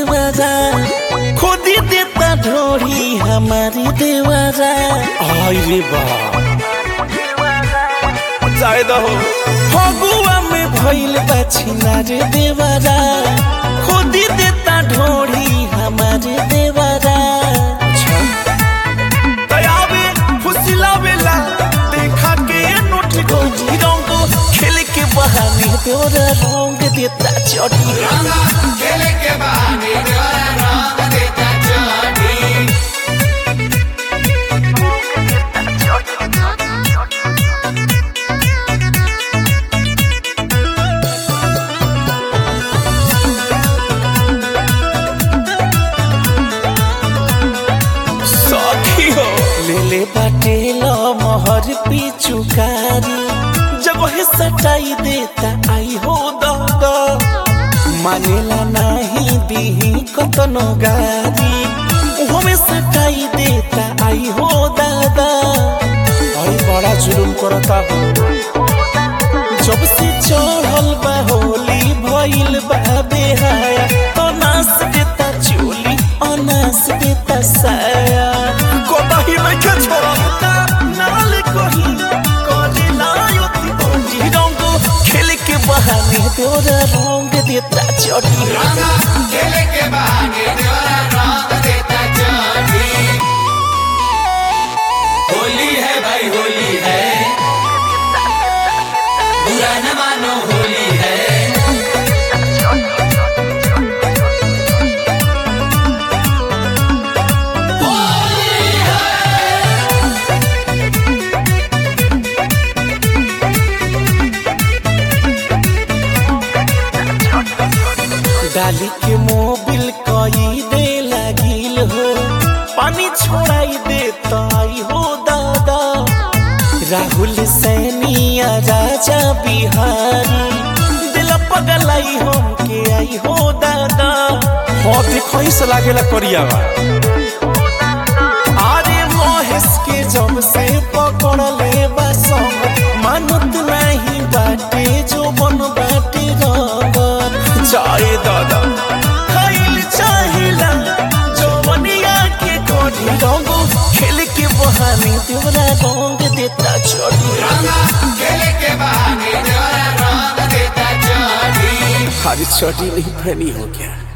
देवारा खुदी देता ढोरी हमारी देवारा आई रे बा जाए दहो फगुआ में भइल बा छिनार देवारा खुदी देता ढोरी हमारे देवारा दयावे फुसिलावेला देखा के नोट गोजी रंग खेल के बहाने तोरा रंग देता चढ़ी खेले के बहाने देवरा रंग देता चोटी सखी हो ले ले बाटे लो मोहर पिचुकारी जगह सटाई देता आई हो दादा मानेला नहीं दीही कतनो गारी हमें सटाई देता आई हो दादा अरे बड़ा जुलुम करता हो जब से चढ़ल बा होली भइल बा बेहाया तो नास देता चोली अनास देता साया कोताही लइके छोड़ा नाल कही करेला योती बंजी रंग खेल के बहाने तोरा रंग देता चढ़ी खेले के बहाने देवरा रंग देता चोटी होली है भाई होली है बुरा न मानो होली है डाली के मोबिल कई दे लागिल हो पानी छोड़ाई देता आई हो दादा राहुल सैनिया राजा बिहारी दिल पगलाई हम के आई हो दादा हो देखो ही से लागेला करियावा अरे महेश के जब से पकड़ ले बसम मानत नहीं बाटे जो बन बाटे रबर जाए दादा खाइल चाहिला जवनिया के कोढ़ी रंग खेल के बहाने तोरा रंग देता चढ़ी खेले के बहाने देवरा रंग देता चोटी हरी चटी नहीं फैनी हो गया